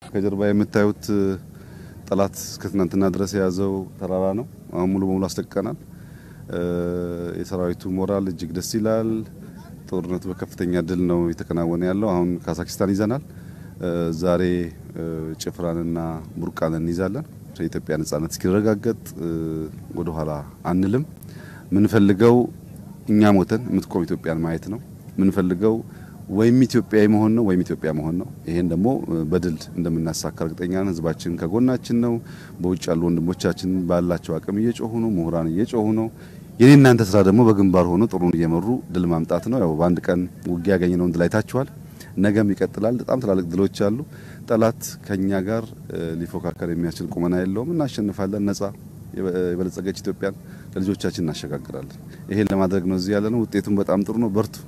ከጀርባ የምታዩት ጠላት እስከ ትናንትና ድረስ የያዘው ተራራ ነው። አሁን ሙሉ በሙሉ አስለቅቀናል። የሰራዊቱ ሞራል እጅግ ደስ ይላል። ጦርነቱ በከፍተኛ ድል ነው የተከናወነ ያለው። አሁን ካዛክስታን ይዘናል። ዛሬ ጭፍራንና ቡርቃን እንይዛለን። የኢትዮጵያ ነጻነት እስኪረጋገጥ ወደ ኋላ አንልም። ምንፈልገው እኛ ሞተን የምትቆም ኢትዮጵያን ማየት ነው። ምንፈልገው ወይም ኢትዮጵያዊ መሆን ነው ወይም ኢትዮጵያ መሆን ነው። ይሄን ደግሞ በድል እንደምናሳካ እርግጠኛ ነን። ህዝባችን ከጎናችን ነው። በውጭ ያሉ ወንድሞቻችን ባላቸው አቅም እየጮሁ ነው። ምሁራን እየጮሁ ነው። የኔ እናንተ ስራ ደግሞ በግንባር ሆኖ ጥሩን እየመሩ ድል ማምጣት ነው። ያው በአንድ ቀን ውጊያ ያገኘነውን ድል አይታችኋል። ነገም ይቀጥላል። በጣም ትላልቅ ድሎች አሉ። ጠላት ከኛ ጋር ሊፎካከር የሚያስችል ቁመና የለውም። እናሸንፋለን። ነጻ የበለጸገች ኢትዮጵያን ለልጆቻችን እናሸጋግራለን። ይሄን ለማድረግ ነው እዚህ ያለ ነው። ውጤቱም በጣም ጥሩ ነው። በርቱ።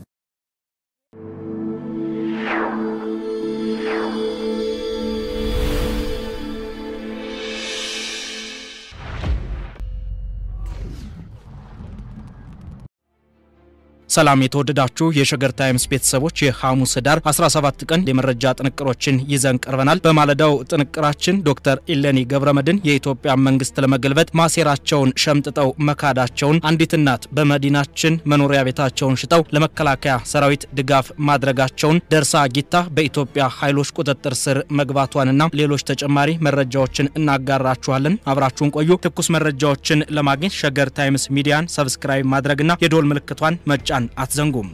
ሰላም የተወደዳችሁ የሸገር ታይምስ ቤተሰቦች የሐሙስ ህዳር 17 ቀን የመረጃ ጥንቅሮችን ይዘን ቀርበናል። በማለዳው ጥንቅራችን ዶክተር ኢሌኒ ገብረመድን የኢትዮጵያ መንግስት ለመገልበጥ ማሴራቸውን ሸምጥጠው መካዳቸውን፣ አንዲት እናት በመዲናችን መኖሪያ ቤታቸውን ሽጠው ለመከላከያ ሰራዊት ድጋፍ ማድረጋቸውን፣ ደርሳ ጊታ በኢትዮጵያ ኃይሎች ቁጥጥር ስር መግባቷንና ሌሎች ተጨማሪ መረጃዎችን እናጋራችኋለን። አብራችሁን ቆዩ። ትኩስ መረጃዎችን ለማግኘት ሸገር ታይምስ ሚዲያን ሰብስክራይብ ማድረግና የዶል ምልክቷን መጫን አትዘንጉም።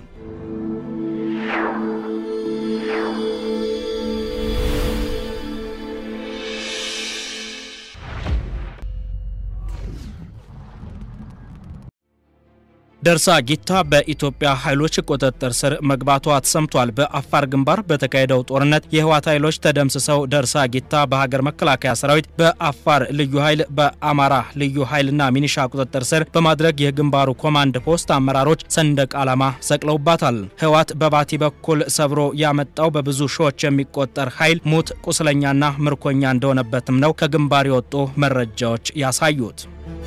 ደርሳ ጊታ በኢትዮጵያ ኃይሎች ቁጥጥር ስር መግባቷ ተሰምቷል። በአፋር ግንባር በተካሄደው ጦርነት የህወሓት ኃይሎች ተደምስሰው ደርሳ ጊታ በሀገር መከላከያ ሰራዊት፣ በአፋር ልዩ ኃይል፣ በአማራ ልዩ ኃይልና ሚኒሻ ቁጥጥር ስር በማድረግ የግንባሩ ኮማንድ ፖስት አመራሮች ሰንደቅ ዓላማ ሰቅለውባታል። ህወሓት በባቲ በኩል ሰብሮ ያመጣው በብዙ ሺዎች የሚቆጠር ኃይል ሙት፣ ቁስለኛና ምርኮኛ እንደሆነበትም ነው ከግንባር የወጡ መረጃዎች ያሳዩት።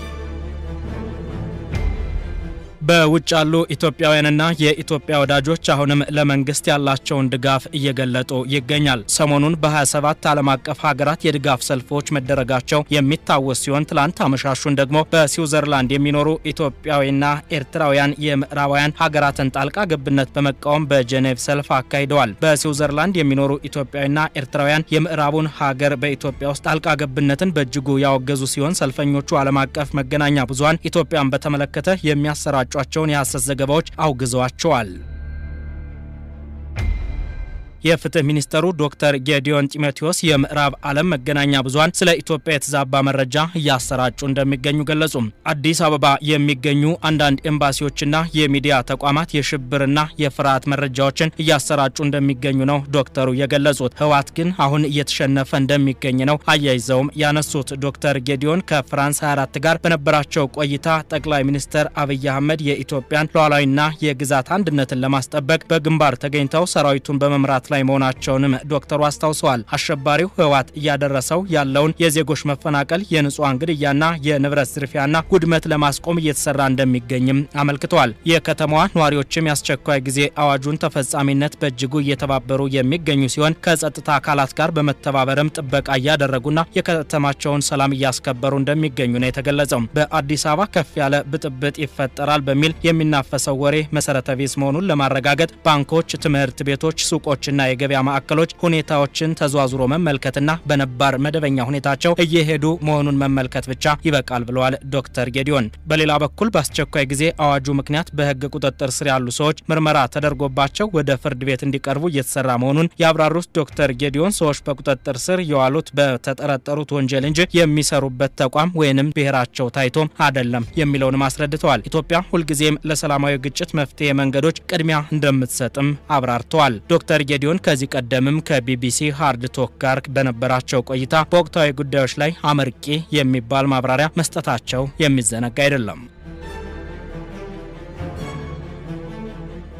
በውጭ ያሉ ኢትዮጵያውያንና የኢትዮጵያ ወዳጆች አሁንም ለመንግስት ያላቸውን ድጋፍ እየገለጡ ይገኛል። ሰሞኑን በ27 ዓለም አቀፍ ሀገራት የድጋፍ ሰልፎች መደረጋቸው የሚታወስ ሲሆን ትላንት አመሻሹን ደግሞ በስዊዘርላንድ የሚኖሩ ኢትዮጵያዊና ኤርትራውያን የምዕራባውያን ሀገራትን ጣልቃ ገብነት በመቃወም በጄኔቭ ሰልፍ አካሂደዋል። በስዊዘርላንድ የሚኖሩ ኢትዮጵያዊና ኤርትራውያን የምዕራቡን ሀገር በኢትዮጵያ ውስጥ ጣልቃ ገብነትን በእጅጉ ያወገዙ ሲሆን ሰልፈኞቹ ዓለም አቀፍ መገናኛ ብዙኃን ኢትዮጵያን በተመለከተ የሚያሰራጩ ቸውን የሐሰት ዘገባዎች አውግዘዋቸዋል። የፍትህ ሚኒስተሩ ዶክተር ጌዲዮን ጢሞቴዎስ የምዕራብ ዓለም መገናኛ ብዙኃን ስለ ኢትዮጵያ የተዛባ መረጃ እያሰራጩ እንደሚገኙ ገለጹ። አዲስ አበባ የሚገኙ አንዳንድ ኤምባሲዎችና የሚዲያ ተቋማት የሽብርና የፍርሃት መረጃዎችን እያሰራጩ እንደሚገኙ ነው ዶክተሩ የገለጹት። ህወሓት ግን አሁን እየተሸነፈ እንደሚገኝ ነው አያይዘውም ያነሱት። ዶክተር ጌዲዮን ከፍራንስ 24 ጋር በነበራቸው ቆይታ ጠቅላይ ሚኒስትር አብይ አህመድ የኢትዮጵያን ሉዓላዊና የግዛት አንድነትን ለማስጠበቅ በግንባር ተገኝተው ሰራዊቱን በመምራት ላይ መሆናቸውንም ዶክተሩ አስታውሰዋል። አሸባሪው ህወሓት እያደረሰው ያለውን የዜጎች መፈናቀል፣ የንጹሐን ግድያና የንብረት ዝርፊያና ውድመት ለማስቆም እየተሰራ እንደሚገኝም አመልክተዋል። የከተማዋ ነዋሪዎችም የአስቸኳይ ጊዜ አዋጁን ተፈጻሚነት በእጅጉ እየተባበሩ የሚገኙ ሲሆን ከጸጥታ አካላት ጋር በመተባበርም ጥበቃ እያደረጉና የከተማቸውን ሰላም እያስከበሩ እንደሚገኙ ነው የተገለጸው። በአዲስ አበባ ከፍ ያለ ብጥብጥ ይፈጠራል በሚል የሚናፈሰው ወሬ መሰረተ ቢስ መሆኑን ለማረጋገጥ ባንኮች፣ ትምህርት ቤቶች፣ ሱቆችና ና የገበያ ማዕከሎች ሁኔታዎችን ተዟዙሮ መመልከትና በነባር መደበኛ ሁኔታቸው እየሄዱ መሆኑን መመልከት ብቻ ይበቃል ብለዋል ዶክተር ጌዲዮን። በሌላ በኩል በአስቸኳይ ጊዜ አዋጁ ምክንያት በህግ ቁጥጥር ስር ያሉ ሰዎች ምርመራ ተደርጎባቸው ወደ ፍርድ ቤት እንዲቀርቡ እየተሰራ መሆኑን ያብራሩት ዶክተር ጌዲዮን ሰዎች በቁጥጥር ስር የዋሉት በተጠረጠሩት ወንጀል እንጂ የሚሰሩበት ተቋም ወይንም ብሔራቸው ታይቶም አይደለም የሚለውንም አስረድተዋል። ኢትዮጵያ ሁልጊዜም ለሰላማዊ ግጭት መፍትሄ መንገዶች ቅድሚያ እንደምትሰጥም አብራርተዋል። ዶክተር ጌዲዮን ከዚህ ቀደምም ከቢቢሲ ሃርድ ቶክ ጋር በነበራቸው ቆይታ በወቅታዊ ጉዳዮች ላይ አመርቂ የሚባል ማብራሪያ መስጠታቸው የሚዘነጋ አይደለም።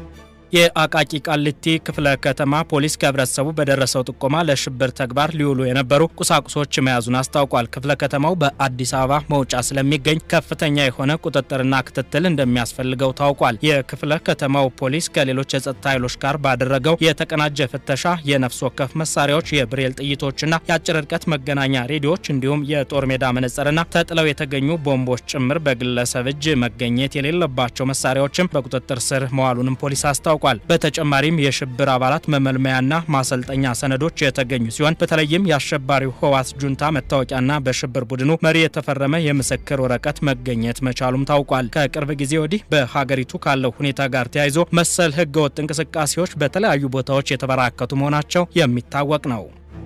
የአቃቂ ቃሊቲ ክፍለ ከተማ ፖሊስ ከህብረተሰቡ በደረሰው ጥቆማ ለሽብር ተግባር ሊውሉ የነበሩ ቁሳቁሶች መያዙን አስታውቋል። ክፍለ ከተማው በአዲስ አበባ መውጫ ስለሚገኝ ከፍተኛ የሆነ ቁጥጥርና ክትትል እንደሚያስፈልገው ታውቋል። የክፍለ ከተማው ፖሊስ ከሌሎች የጸጥታ ኃይሎች ጋር ባደረገው የተቀናጀ ፍተሻ የነፍስ ወከፍ መሳሪያዎች፣ የብሬል ጥይቶችና የአጭር ርቀት መገናኛ ሬዲዮዎች እንዲሁም የጦር ሜዳ መነጽርና ተጥለው የተገኙ ቦምቦች ጭምር በግለሰብ እጅ መገኘት የሌለባቸው መሳሪያዎችም በቁጥጥር ስር መዋሉንም ፖሊስ አስታውቋል። በተጨማሪም የሽብር አባላት መመልመያና ማሰልጠኛ ሰነዶች የተገኙ ሲሆን በተለይም የአሸባሪው ህወሓት ጁንታ መታወቂያና በሽብር ቡድኑ መሪ የተፈረመ የምስክር ወረቀት መገኘት መቻሉም ታውቋል። ከቅርብ ጊዜ ወዲህ በሀገሪቱ ካለው ሁኔታ ጋር ተያይዞ መሰል ህገወጥ እንቅስቃሴዎች በተለያዩ ቦታዎች የተበራከቱ መሆናቸው የሚታወቅ ነው።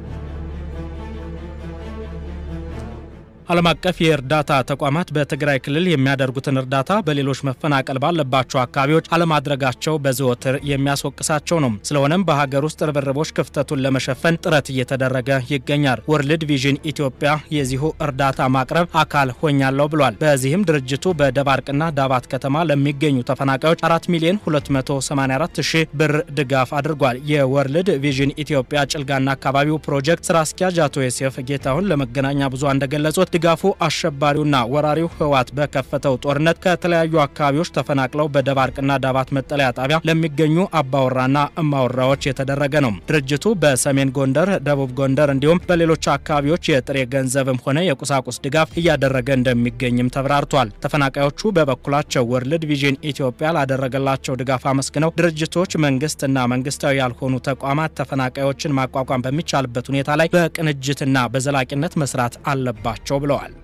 ዓለም አቀፍ የእርዳታ ተቋማት በትግራይ ክልል የሚያደርጉትን እርዳታ በሌሎች መፈናቀል ባለባቸው አካባቢዎች አለማድረጋቸው በዘወትር የሚያስወቅሳቸው ነው። ስለሆነም በሀገር ውስጥ ርብርቦች ክፍተቱን ለመሸፈን ጥረት እየተደረገ ይገኛል። ወርልድ ቪዥን ኢትዮጵያ የዚሁ እርዳታ ማቅረብ አካል ሆኛለሁ ብሏል። በዚህም ድርጅቱ በደባርቅና ዳባት ከተማ ለሚገኙ ተፈናቃዮች 4 ሚሊዮን 284 ሺህ ብር ድጋፍ አድርጓል። የወርልድ ቪዥን ኢትዮጵያ ጭልጋና አካባቢው ፕሮጀክት ስራ አስኪያጅ አቶ ዮሴፍ ጌታሁን ለመገናኛ ብዙሃን እንደገለጹት ድጋፉ አሸባሪውና ወራሪው ህወሓት በከፈተው ጦርነት ከተለያዩ አካባቢዎች ተፈናቅለው በደባርቅና ዳባት መጠለያ ጣቢያ ለሚገኙ አባወራና እማወራዎች የተደረገ ነው። ድርጅቱ በሰሜን ጎንደር፣ ደቡብ ጎንደር እንዲሁም በሌሎች አካባቢዎች የጥሬ ገንዘብም ሆነ የቁሳቁስ ድጋፍ እያደረገ እንደሚገኝም ተብራርቷል። ተፈናቃዮቹ በበኩላቸው ወርልድ ቪዥን ኢትዮጵያ ላደረገላቸው ድጋፍ አመስግነው ድርጅቶች፣ መንግስትና መንግስታዊ ያልሆኑ ተቋማት ተፈናቃዮችን ማቋቋም በሚቻልበት ሁኔታ ላይ በቅንጅትና በዘላቂነት መስራት አለባቸው ብለዋል።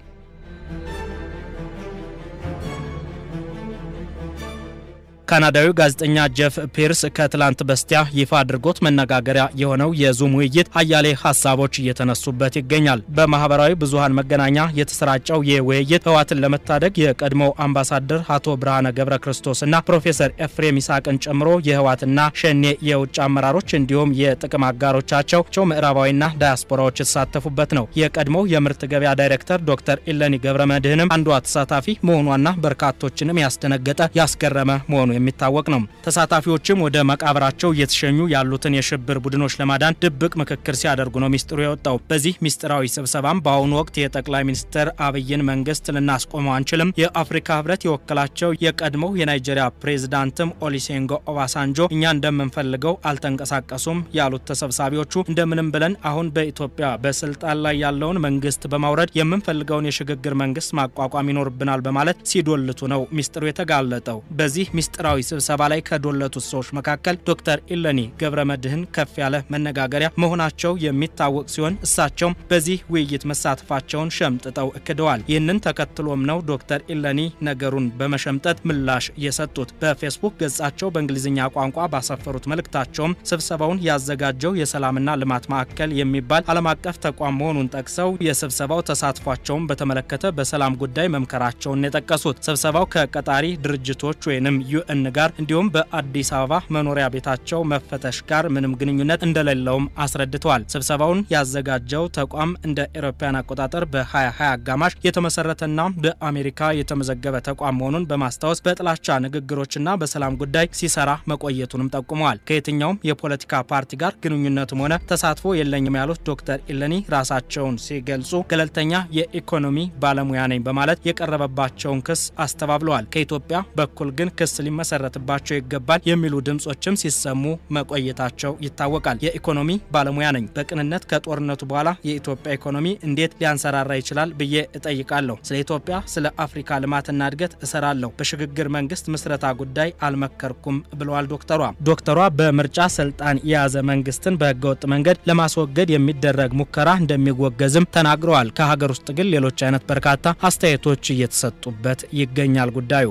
ካናዳዊው ጋዜጠኛ ጄፍ ፒርስ ከትላንት በስቲያ ይፋ አድርጎት መነጋገሪያ የሆነው የዙም ውይይት አያሌ ሀሳቦች እየተነሱበት ይገኛል። በማህበራዊ ብዙሃን መገናኛ የተሰራጨው ይህ ውይይት ህወሓትን ለመታደግ የቀድሞው አምባሳደር አቶ ብርሃነ ገብረ ክርስቶስና ፕሮፌሰር ኤፍሬም ይስሐቅን ጨምሮ የህወሓትና ሸኔ የውጭ አመራሮች እንዲሁም የጥቅም አጋሮቻቸው ምዕራባዊና ዳያስፖራዎች የተሳተፉበት ነው። የቀድሞው የምርት ገበያ ዳይሬክተር ዶክተር ኢለኒ ገብረ መድህንም አንዷ ተሳታፊ መሆኗና በርካቶችንም ያስደነገጠ ያስገረመ መሆኑ የሚታወቅ ነው። ተሳታፊዎችም ወደ መቃብራቸው እየተሸኙ ያሉትን የሽብር ቡድኖች ለማዳን ድብቅ ምክክር ሲያደርጉ ነው ሚስጥሩ የወጣው። በዚህ ሚስጥራዊ ስብሰባም በአሁኑ ወቅት የጠቅላይ ሚኒስትር አብይን መንግስት ልናስቆመው አንችልም፣ የአፍሪካ ህብረት የወከላቸው የቀድሞው የናይጄሪያ ፕሬዝዳንትም ኦሊሴንጎ ኦባሳንጆ እኛ እንደምንፈልገው አልተንቀሳቀሱም ያሉት ተሰብሳቢዎቹ እንደምንም ብለን አሁን በኢትዮጵያ በስልጣን ላይ ያለውን መንግስት በማውረድ የምንፈልገውን የሽግግር መንግስት ማቋቋም ይኖርብናል በማለት ሲዶልቱ ነው ሚስጥሩ የተጋለጠው። በዚህ ሚስጥራዊ ስብሰባ ላይ ከዶለቱት ሰዎች መካከል ዶክተር ኢለኒ ገብረ መድህን ከፍ ያለ መነጋገሪያ መሆናቸው የሚታወቅ ሲሆን እሳቸውም በዚህ ውይይት መሳተፋቸውን ሸምጥጠው እክደዋል። ይህንን ተከትሎም ነው ዶክተር ኢለኒ ነገሩን በመሸምጠት ምላሽ የሰጡት። በፌስቡክ ገጻቸው በእንግሊዝኛ ቋንቋ ባሰፈሩት መልእክታቸውም ስብሰባውን ያዘጋጀው የሰላምና ልማት ማዕከል የሚባል ዓለም አቀፍ ተቋም መሆኑን ጠቅሰው የስብሰባው ተሳትፏቸውን በተመለከተ በሰላም ጉዳይ መምከራቸውን የጠቀሱት ስብሰባው ከቀጣሪ ድርጅቶች ወይንም ዩኤን ጋር እንዲሁም በአዲስ አበባ መኖሪያ ቤታቸው መፈተሽ ጋር ምንም ግንኙነት እንደሌለውም አስረድተዋል። ስብሰባውን ያዘጋጀው ተቋም እንደ ኤሮፓያን አቆጣጠር በ2020 አጋማሽ የተመሰረተና በአሜሪካ የተመዘገበ ተቋም መሆኑን በማስታወስ በጥላቻ ንግግሮችና በሰላም ጉዳይ ሲሰራ መቆየቱንም ጠቁመዋል። ከየትኛውም የፖለቲካ ፓርቲ ጋር ግንኙነትም ሆነ ተሳትፎ የለኝም ያሉት ዶክተር ኢለኒ ራሳቸውን ሲገልጹ ገለልተኛ የኢኮኖሚ ባለሙያ ነኝ በማለት የቀረበባቸውን ክስ አስተባብለዋል። ከኢትዮጵያ በኩል ግን ክስ ሊመሰረትባቸው ይገባል የሚሉ ድምጾችም ሲሰሙ መቆየታቸው ይታወቃል። የኢኮኖሚ ባለሙያ ነኝ፣ በቅንነት ከጦርነቱ በኋላ የኢትዮጵያ ኢኮኖሚ እንዴት ሊያንሰራራ ይችላል ብዬ እጠይቃለሁ። ስለ ኢትዮጵያ፣ ስለ አፍሪካ ልማትና እድገት እሰራለሁ። በሽግግር መንግስት ምስረታ ጉዳይ አልመከርኩም ብለዋል ዶክተሯ። ዶክተሯ በምርጫ ስልጣን የያዘ መንግስትን በህገወጥ መንገድ ለማስወገድ የሚደረግ ሙከራ እንደሚወገዝም ተናግረዋል። ከሀገር ውስጥ ግን ሌሎች አይነት በርካታ አስተያየቶች እየተሰጡበት ይገኛል ጉዳዩ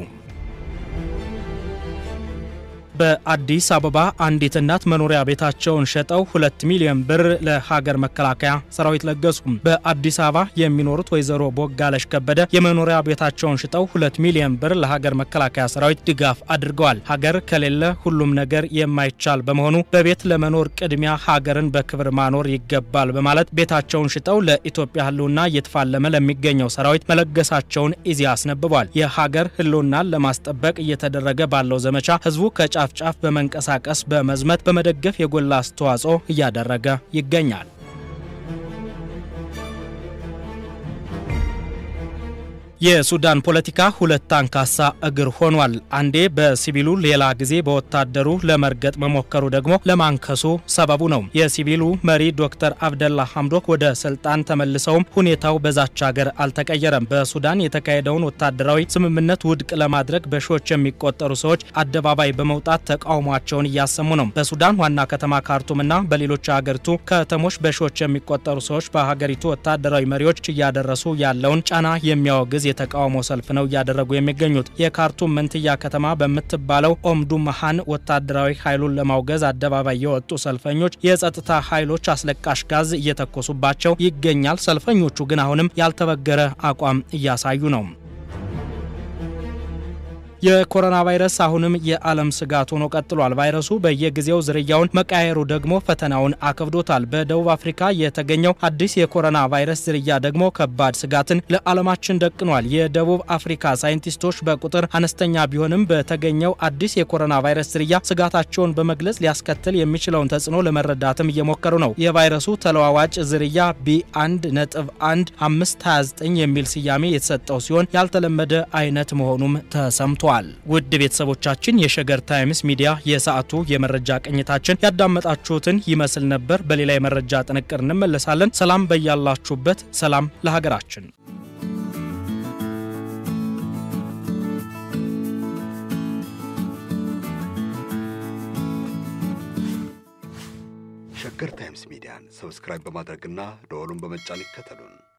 በአዲስ አበባ አንዲት እናት መኖሪያ ቤታቸውን ሸጠው ሁለት ሚሊዮን ብር ለሀገር መከላከያ ሰራዊት ለገሱ። በአዲስ አበባ የሚኖሩት ወይዘሮ ቦጋለሽ ከበደ የመኖሪያ ቤታቸውን ሽጠው ሁለት ሚሊዮን ብር ለሀገር መከላከያ ሰራዊት ድጋፍ አድርገዋል። ሀገር ከሌለ ሁሉም ነገር የማይቻል በመሆኑ በቤት ለመኖር ቅድሚያ ሀገርን በክብር ማኖር ይገባል በማለት ቤታቸውን ሽጠው ለኢትዮጵያ ህልውና እየተፋለመ ለሚገኘው ሰራዊት መለገሳቸውን ኢዜአ አስነብቧል። የሀገር ህልውናን ለማስጠበቅ እየተደረገ ባለው ዘመቻ ህዝቡ ከጫፍ ጫፍ ጫፍ በመንቀሳቀስ በመዝመት በመደገፍ የጎላ አስተዋጽኦ እያደረገ ይገኛል። የሱዳን ፖለቲካ ሁለት አንካሳ እግር ሆኗል። አንዴ በሲቪሉ ሌላ ጊዜ በወታደሩ ለመርገጥ መሞከሩ ደግሞ ለማንከሱ ሰበቡ ነው። የሲቪሉ መሪ ዶክተር አብደላ ሐምዶክ ወደ ስልጣን ተመልሰውም ሁኔታው በዛች ሀገር አልተቀየረም። በሱዳን የተካሄደውን ወታደራዊ ስምምነት ውድቅ ለማድረግ በሺዎች የሚቆጠሩ ሰዎች አደባባይ በመውጣት ተቃውሟቸውን እያሰሙ ነው። በሱዳን ዋና ከተማ ካርቱምና በሌሎች የሀገሪቱ ከተሞች በሺዎች የሚቆጠሩ ሰዎች በሀገሪቱ ወታደራዊ መሪዎች እያደረሱ ያለውን ጫና የሚያወግዝ የተቃውሞ ሰልፍ ነው እያደረጉ የሚገኙት። የካርቱም መንትያ ከተማ በምትባለው ኦምዱርማን ወታደራዊ ኃይሉን ለማውገዝ አደባባይ የወጡ ሰልፈኞች የጸጥታ ኃይሎች አስለቃሽ ጋዝ እየተኮሱባቸው ይገኛል። ሰልፈኞቹ ግን አሁንም ያልተበገረ አቋም እያሳዩ ነው። የኮሮና ቫይረስ አሁንም የዓለም ስጋት ሆኖ ቀጥሏል። ቫይረሱ በየጊዜው ዝርያውን መቃየሩ ደግሞ ፈተናውን አክብዶታል። በደቡብ አፍሪካ የተገኘው አዲስ የኮሮና ቫይረስ ዝርያ ደግሞ ከባድ ስጋትን ለዓለማችን ደቅኗል። የደቡብ አፍሪካ ሳይንቲስቶች በቁጥር አነስተኛ ቢሆንም በተገኘው አዲስ የኮሮና ቫይረስ ዝርያ ስጋታቸውን በመግለጽ ሊያስከትል የሚችለውን ተጽዕኖ ለመረዳትም እየሞከሩ ነው። የቫይረሱ ተለዋዋጭ ዝርያ ቢ1 ነጥብ 1 529 የሚል ስያሜ የተሰጠው ሲሆን ያልተለመደ አይነት መሆኑም ተሰምቷል። ውድ ቤተሰቦቻችን የሸገር ታይምስ ሚዲያ የሰዓቱ የመረጃ ቅኝታችን ያዳመጣችሁትን ይመስል ነበር። በሌላ የመረጃ ጥንቅር እንመለሳለን። ሰላም በያላችሁበት፣ ሰላም ለሀገራችን። ሸገር ታይምስ ሚዲያን ሰብስክራይብ በማድረግና ደወሉን በመጫን ይከተሉን።